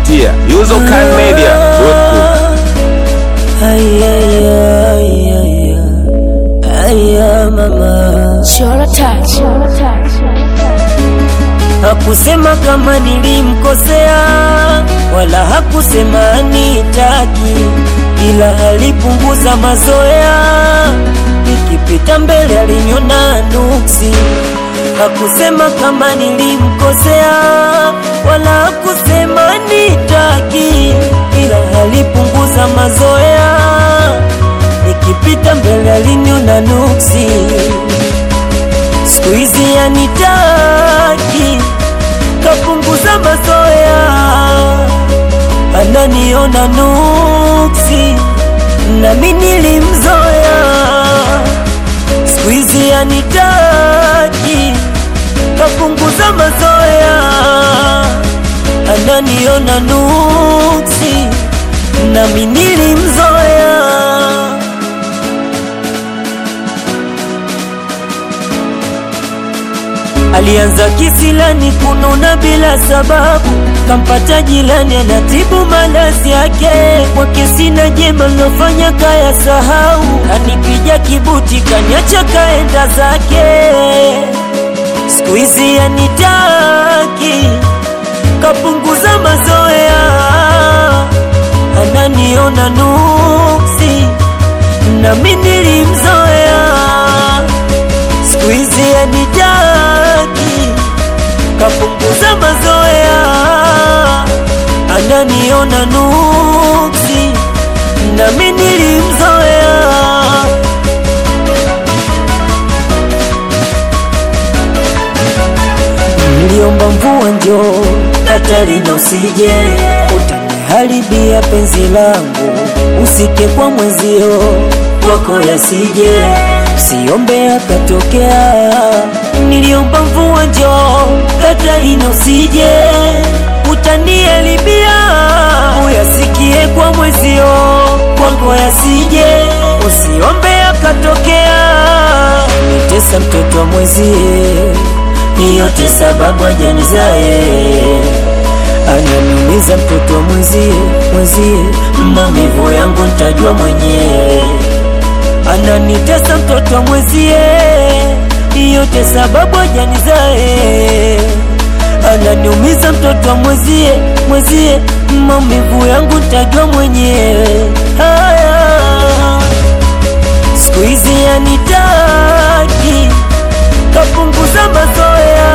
kupitia usercanmedia.com. Aya mama, Chora touch. hakusema kama nilimkosea, wala hakusema anitaki, ila alipunguza mazoea. Nikipita mbele aliniona nuksi. Hakusema kama nilimkosea, wala hakusema nitaki, ila alipunguza mazoea. Nikipita mbele aliniona nuksi siku hizi yanitaki, kapunguza mazoea, ananiona nuksi, nami nilimzoea. Siku hizi yanitaki, kapunguza mazoea, ananiona nuksi, nami nilimzoea. Alianza kisilani kununa bila sababu, kampata jilani anatibu malazi yake. Kwake sina jema lofanya kaya sahau, kanipija kibuti kaniacha kaenda zake. Siku hizi anitaki, kapunguza mazoea, ananiona nuksi, nami nilimzoea siku hizi anitaki, kapunguza mazoea, ananiona nuksi, nami nilimzoea. Niliomba mvua njoo, Katarina usije, utaniharibia penzi langu, usike kwa mwenzio, kwako yasije, siombe akatokea. Niliomba mvua njoo, Katarina usije, utaniharibia, uyasikie kwa mwenzio, kwako yasije, usiombe akatokea. Nitesa mtoto wa mwenzie yote sababu ajanizae ananiumiza mtoto wa mwenzie mwenzie, maumivu yangu ntajua mwenyewe. Ananitesa mtoto wa mwenzie, yote sababu ajanizae ananiumiza mtoto wa mwenzie mwenzie, maumivu yangu ntajua mwenyewe. Haya, siku hizi yanitaki kapunguza mazoea,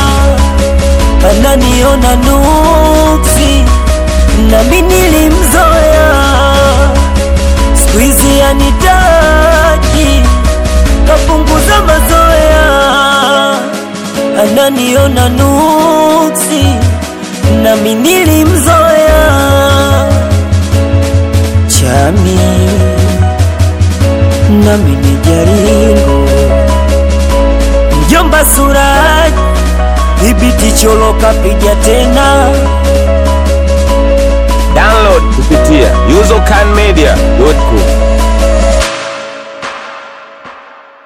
ananiona nuksi, nami nilimzoea. Siku hizi anitaki, kapunguza mazoea, ananiona nuksi, nami nilimzoea. Chami nami ni jaringo Mjomba Suraj, dhibiti cholo kapiga tena. Download kupitia usercanmedia.com.